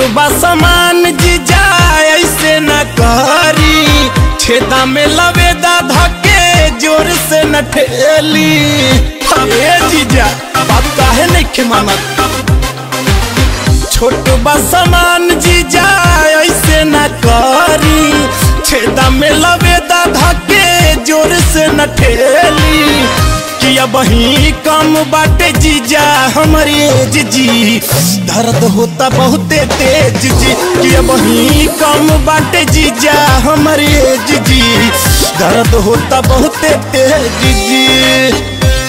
बा समान जीजा ऐसे न करी छेदा में लवेदा धके जोर से न ठेली अरे जीजा बात काहे नहीं मानत छोट बा समान जीजा ऐसे न करी छेदा में लवेदा धके जोर से न ठेली कि अब ही कम बाटे जीजा हमारे जीजी दर्द होता बहुते तेज जी कि अब ही कम बाटे जीजा हमारे जीजी दर्द होता बहुते तेज जी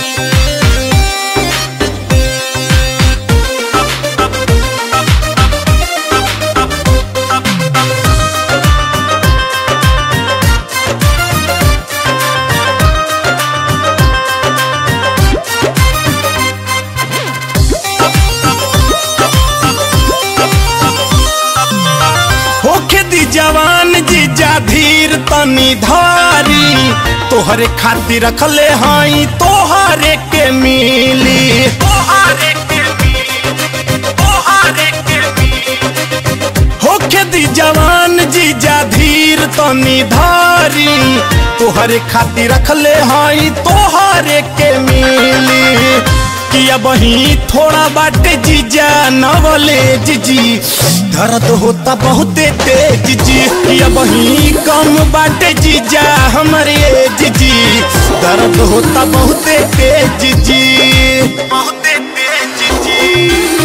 होखे दी जवान जीजा धीर तनी धारी तोहरे खातिर रखले हाई तोहरे के मिली तोहरे के मिली तोहरे के मिली होखे दी जवान जीजा धीर तनी धारी तोहरे खातिर रखले हाई तोहरे के मिली कि अब ही थोड़ा बाटे जीजा नवले जीजी दर्द होता बहुते तेज जी कि अब ही कम बाटे जीजा हमारे जीजी दर्द होता बहुते तेज जी बहुते तेज जी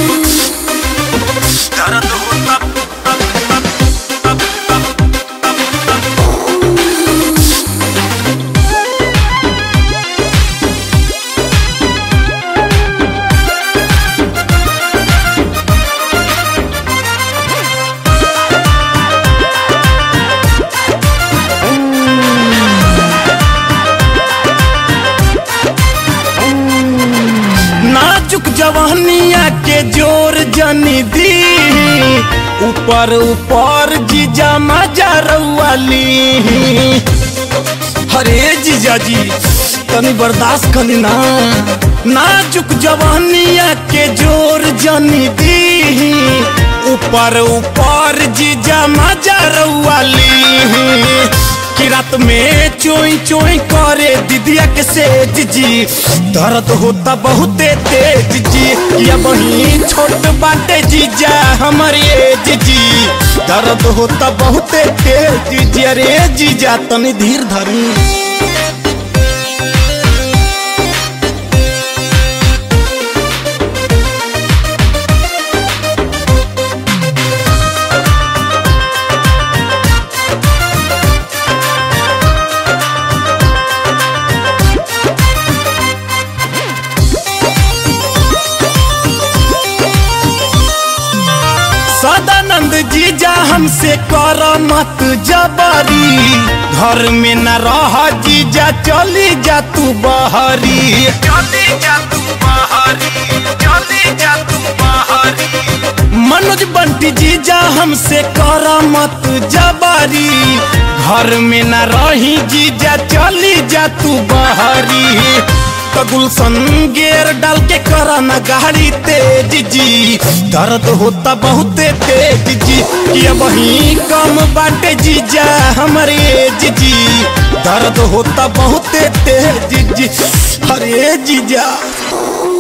दर्द होता नाजुक जवानिया के जोर जनी दी ऊपर ऊपर जीजा मजा रउआली हरे जीजा जी तनी बर्दाश्त करी ना नाजुक जवानिया के जोर जनी दी ऊपर ऊपर जीजा मजा रउआली कि रात में चोई चोई करे दीदिया के सेज जी दर्द होता बहुते तेज जी कि अब ही छोट बाटे जीजा हमारे एज जी दर्द होता बहुते तेज जी अरे जीजा तनी धीर धरी सदानंद जीजा हमसे कर मत जबरी घर में न रह जीजा चली जा तू बहरी चली जा तू बहरी चली जा तू बहरी मनोज बंटी जीजा हमसे कर मत जबरी घर में न रही जीजा चली जा तू बहरी तो गुलशन गेर डाल के करा ना गाड़ी तेज जी दर्द होता बहुते तेज जी कि अब ही कम बाटे जीजा हमारे एज जी दर्द होता बहुते तेज जी अरे जीजा